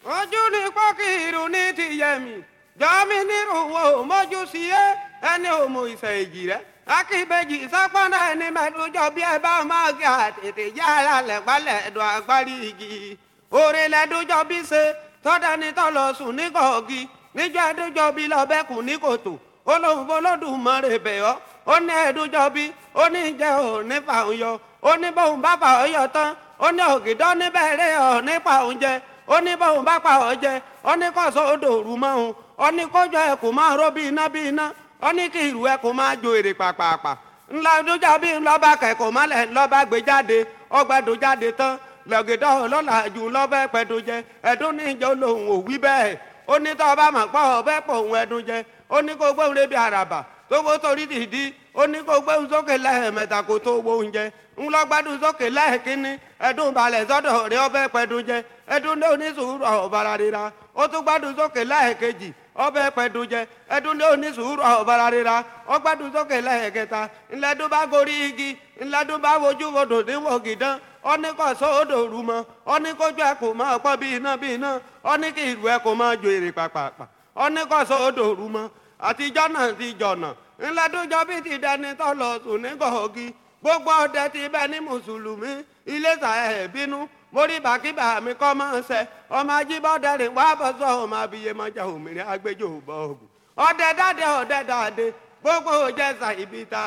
ojú ni pọ́kìrù ní ti yẹmi jọ́mi nírúwọ́ mọ́jú sí ẹ ẹni òmù ìṣẹ̀ èjì rẹ akíbejì sápọ́nà ẹni mẹ́tòjọ́ bí ẹ bá máa gé àtètè yára lẹ́gbálẹ̀ ẹ̀dùn agbárí igi òrè lẹ́dọ́jọ́ bí ṣe tọ́dání tọ́lọ sùn ní kọ̀ọ̀gì níjọ́ ẹ̀dọ́jọ́ bí lọ́bẹ̀kùn ní kòtò olóhùn olódùmarè bẹ̀ ọ́ ó ní ẹ̀dọ́jọ́ bí ó ní jẹ́ òní fàún yọ ó ní bóun bá fà ọ́ yọ tán ó ní ògìdọ́ níbẹ̀rẹ̀ ọ̀ nípa oúnjẹ ó ní bóun bá pa ọ́ jẹ ó ní kọ́sọ́ odò òru mọ́ òun ó ní kójọ ẹ̀ kò máa ró bí iná bí iná ó ní kí ìrù ẹ̀ kò máa jo èrè pàpàpà ńlá dújà bí ńlọ́ba kẹ̀kọ́ mọ́lẹ̀ ńlọ́ba gbé jáde ọgbẹ́dọ̀ jáde tán lọ́gẹ̀dọ́ ọlọ́lá jù lọ́bẹ̀ pẹ̀dọ̀ jẹ ẹ̀dùn níjọ́ lòun ò wí bẹ́ẹ̀ ó ní tọ́ ọba mọ̀ pọ̀ ọbẹ̀ pọ̀ òun ẹ̀dùn jẹ ó ní kó gbóhùn lébi àràbà tó wó torí dìdí ó ní kó gbóhùn sókè lẹ́ẹ̀mẹ́ta kó tó wo oúnjẹ ńlọgbádùn sókè lẹ́ẹ̀kínní ẹ̀dùn balẹ̀ sọ́dọ̀ rẹ ọbẹ̀ pẹ̀dùn jẹ ẹ̀dùn ní onísùúrù ọ̀bàrà rira ó tún gbádùn sókè lẹ́ẹ̀kejì ọbẹ̀ pẹ̀dùn jẹ ẹ̀dùn ní onísùúrù ọ̀bàrà rira ó gbádùn sókè lẹ́ẹ̀kẹta ńlẹ́dùn bá gorí igi ńlẹ́dùn bá wojú wodò níwò gìdán ó ní kó sódò rú mọ́ ó ní kójú ẹ̀ kò máa pọ́ bí iná bí iná ó ní kí ìlú ẹ̀ kò máa jo èrè pàpàpà ó ní kó sódò rú mọ́ àtijọ́ náà ti jọ̀nà ńlẹ́dúnjọ́ bí ti dẹni tó lọ sùn ní gọ̀ọ́gì gbogbo ọdẹ ti bẹ ní mùsùlùmí iléṣà ẹ̀ bínú mórí bàkíbà mi kọ́ máa ń sẹ ọmọ ajíbọ́dẹ̀rìn wá bọ́ sọ ọmọ abiyemọjà òmìnira agbẹjọ́ bọ́ọ̀gù ọdẹ dáadé ọdẹ dáadé gbogbo òjẹsà ibi ta